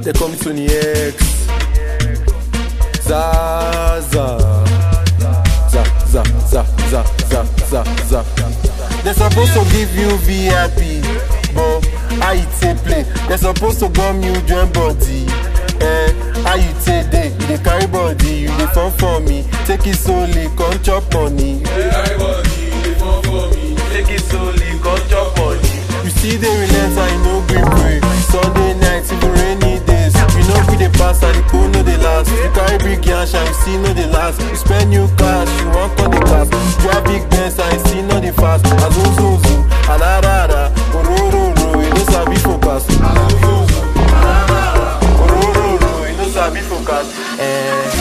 they call me Tony X. Zaza. Za, za, za, za, za, za, za. They supposed to give you VIP, but how you take play? They supposed to gum you join body. Eh, how you take day? You dey carry body, you dey fun for me. Take it slowly, come chop money. Take it slowly, come chop money. You see the relent and you no gree pray. Sunday night, even rainy days. You know we dey pass and the cool no dey last. You carry big yash and you see no dey last. You spend new cash, you want call the class. You drive big Benz and you see no dey fast. Azuzuzu, alarara, orororo, you no sabi focus. Azuzuzu, alarara, orororo, you no sabi focus. Eh.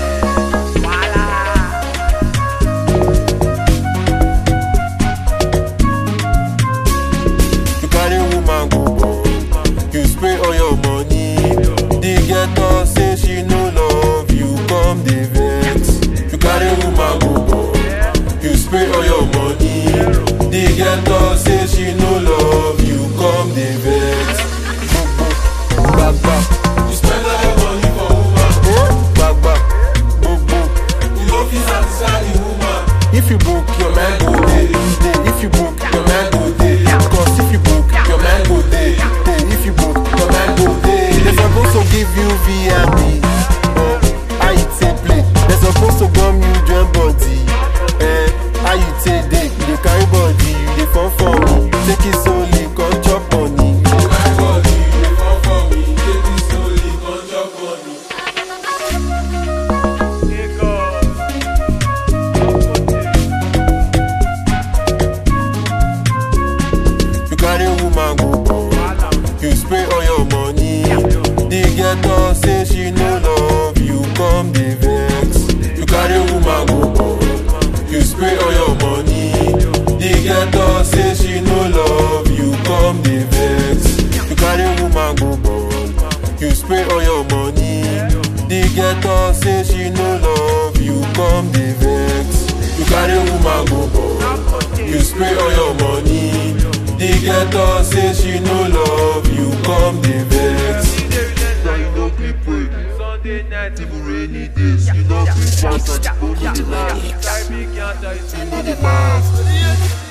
You carry woman go ball, you spray all your money. The ghetto say she no love you, come the vex. You carry woman go ball, you spray all your money. The ghetto say she no love you, come the vex. Back back, You spend all your money for woman. oh back back, boom boom. You no fit satisfy the woman. If you book, your man go day. day. If you book, your man go day. Cause if you book, your man go day. day. If you book, your man go day. They supposed to give you VIP. Oh, how you take play? They supposed to gum you join body. Eh, how you take day? You dey carry body, you dey fun for me. Take it slowly, come chop money. You carry body, you dey fall for me. Take it slowly, come chop money. You carry woman go ball. You spray all your money. The ghetto say she no love you, come the vex. You carry woman go ball. You spray all your money. The ghetto say she no love you, come the vex. You carry woman go ball. You spray all your money. The ghetto say she no love you, come the vex. You carry woman go ball. You spray all your money. The ghetto say she no love you, come the vex. Sunday night, Even rainy days, you know we pass on the phone, no dey last. carry big yacht, I see No dey last.